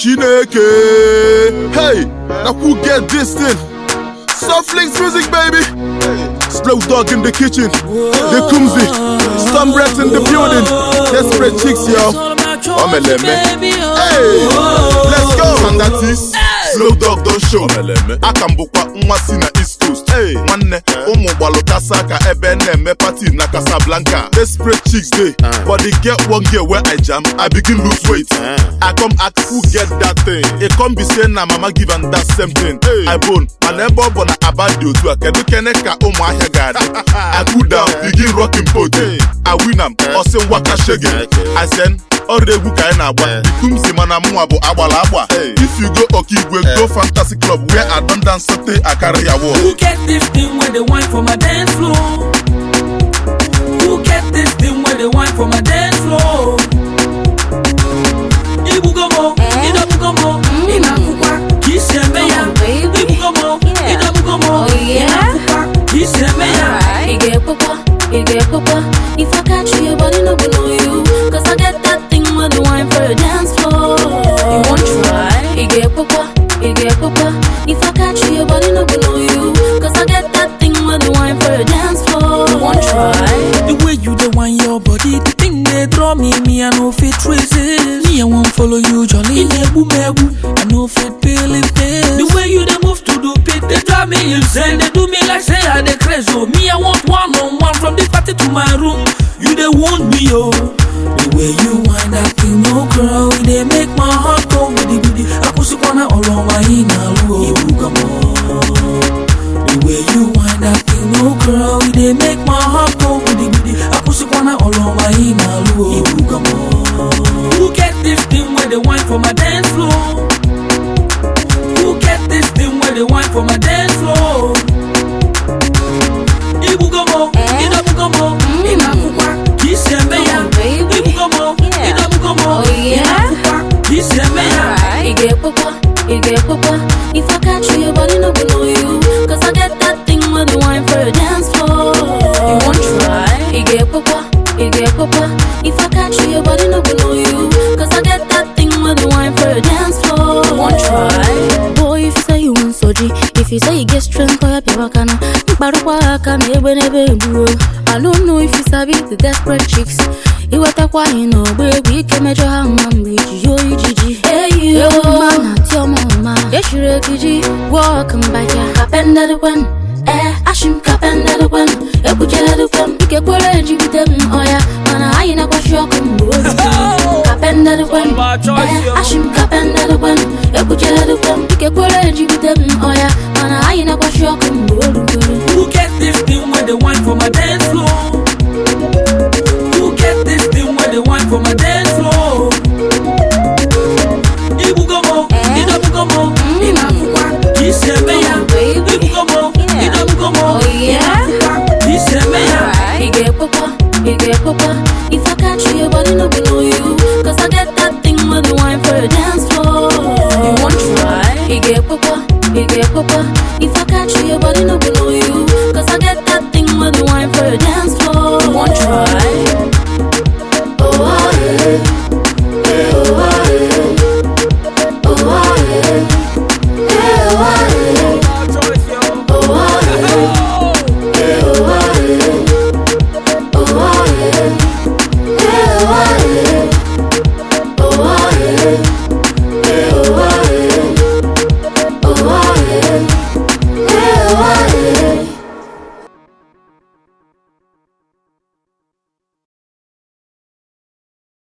Chineke. Hey, now who get this thing? Soft links music, baby. Slow dog in the kitchen. The Kumzi. Some reps in the building. Desperate chicks, yo. Omeleme. Hey, let's go. And that is Slow dog don't show. Aka m bụkwa nwa si na East Coast. Hey, nwanne ụmụ gbalụkasa aka ebe na-eme party na Casablanca. Desperate chicks dey, but they get one girl where I jam, I begin lose weight. I come ask who get that thing. E come be say na mama give am that same thing. I bone, mana ebe ọ bụ na aba dị otu a, kedu kene ka ụmụ ahịa ga-adị? I cool down, begin rocking boat. I win am, ọ sị nwaka shege. I send ọrụ egwu ka anyị na-agba ikumsi mana mụnwa bụ agbala agba if you go okigwe go fantasy club where i don dance sote akara ya wall Who get this thing where they wine for my dance floor? Who get this thing where they wine for my dance floor? Ibugomo, Idabugomo, Inafukwa, Kisemeya. baby. Ibugomo, Yeah. Idabugomo, Oh, yeah? Inafukwa, Kisemeya. You get papa, you get papa. If I catch you, your body no go know you. Cause I get that thing with the wine for a dance floor. You want try? You get papa, you get papa. If I catch you, your body no go know you. Cause I get that thing with the wine for a dance floor. You want try? The way you dey wine your body, the thing they draw me, me I no fit trace it. Me I won't follow you, Johnny. Mebu mebu, I no fit believe this. The way you dey move to the beat, they drive me insane. They do me like say I dey crazy. Oh, me I want one on one from the party to my room. You dey wound me, oh. The way you wind that thing, no girl, it dey make my heart go giddy giddy. Akusikwana ọlọ́wà yìí náà lù ó. Ibùgàmọ́. The way you wind that thing, no girl, it dey make my heart go giddy giddy. Akusikwana ọlọ́wà yìí náà lù ó. Ibùgàmọ́. Who get this thing where they wine for my dance floor? Who get this thing where they wine for my dance floor? Ibugomo, Eh? Idabugomo, Inafukwa, Kisemeya. Come on, baby. Ibugomo, Yeah. Idabugomo, Oh, yeah? Inafukwa, Kisemeya. Alright. You get papa, you get papa. If I catch you, your body no go know you. Cause I get that thing with the wine for a dance floor. You want try? You get papa, you get papa. If I catch you, your body no go know you. Cause I get that thing with the wine for a dance floor. You want try? Boy, if you say you want soji, if you say you get strength, call your wakana. Mkparukwa aka na egbe n'ebe egbuo. I don't know if you sabi the desperate chicks. iwetakwa anyị n'ọgba egwu ike mejọ ha mma mgbe iji yo ijiji eyioma na tiọma ụma echiri ekiji wọk mbahịa kapendedekwen ee ashim kapendedekwen ekpucheredekwen ikekwere ejigide m ọya mana anyị na-akwachi ọkụ mgbe olu kapendedekwen ee ashim kapendedekwen ekpucheredekwen ikekwere ejigide m ọya mana anyị na-akwachi ọkụ mgbe olu Who get this thing where they wine for my dance floor? Who get this thing where they wine for my dance floor? Ibugomo, Eh? Idabugomo, Inafukwa, Kisemeya. baby. Ibugomo, Yeah. Idabugomo, Oh, yeah? Inafukwa, Kisemeya. Alright. You get papa, you get papa. If I catch you, your body no go know you. Cause I get that thing with the wine for a dance floor. You want try? You get papa, you get papa. If I catch you, your body no go know you. Cause I get that thing with the wine for a dance